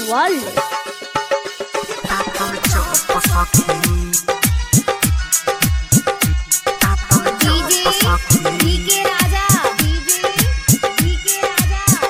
World. DJ DK Raja DJ DK Raja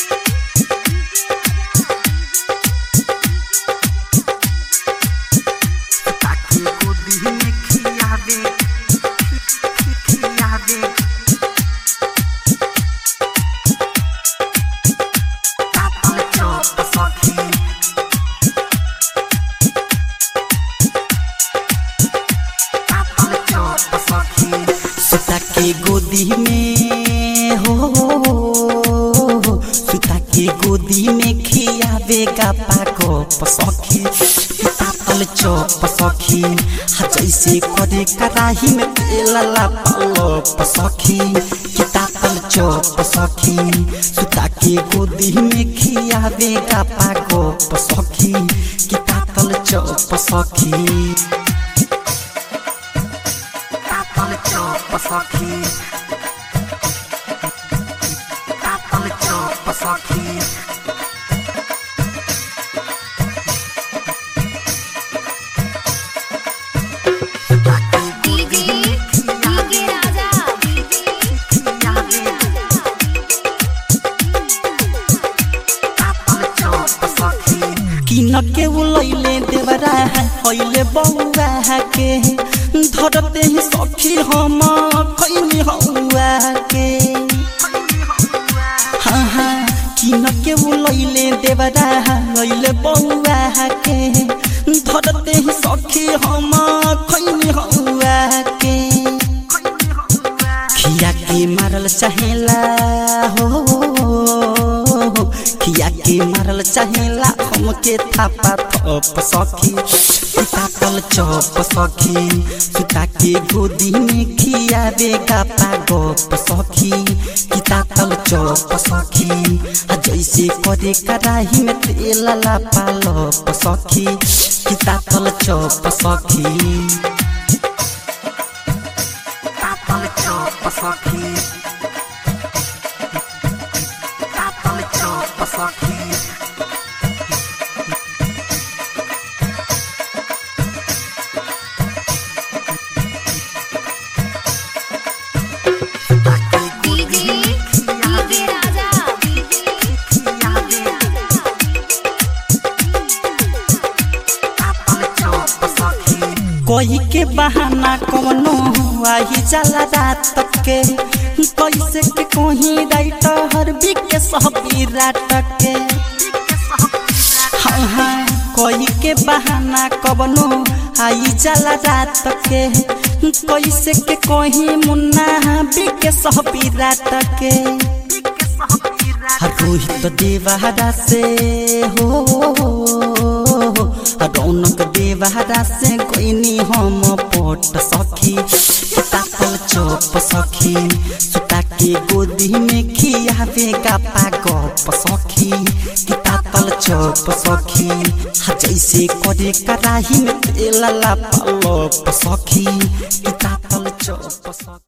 सुता के गोदी में हो सुता के गोदी में खियावेगा पाको पसखी पातल चौप सखी हा जैसे करे कराही में तेलला पालो पसखी कितातल चौप सखी सुता के गोदी में खियावेगा पाको पसखी कितातल चौप सखी Apple chop saki. Apple chop saki. DJ DK Raja DJ किन के उलैले देवरा है हइले बौआ के धरते ही सखी हम खैनी हौआ के हाँ हाँ किन के उलैले देवरा है हइले बौआ के धरते ही सखी हम खैनी हौआ के खिया के मारल चाहेला हो खिया के मारल चाहेला हमके थापा थप सखी सीताकल चौप सखी सीता के गोदी में खिया बेगा पागप सखी सीताकल चौप सखी आ जैसे करे कराही में तेल ला पालप सखी सीताकल चौप सखी Apple chop saki. Apple chop saki. DJ DK Raja DJ कोई के बहाना कवनो आई जाला रात के कैसे के कोही राइट हर बिक के सहबी रात के हाँ हाँ कोई के बहाना कवनो आई जाला रात के कैसे के कोही मुन्ना बिक के सहबी रात के रोहित देवहरा से हो रौनक देवहरा से कोइनी हम पोट सखी तातल चौप सखी सुता के गोदी में खियावेगा पागप सखी तातल चौप सखी हा जैसे करे कराही में तेल ला पलप सखी तातल चौप सखी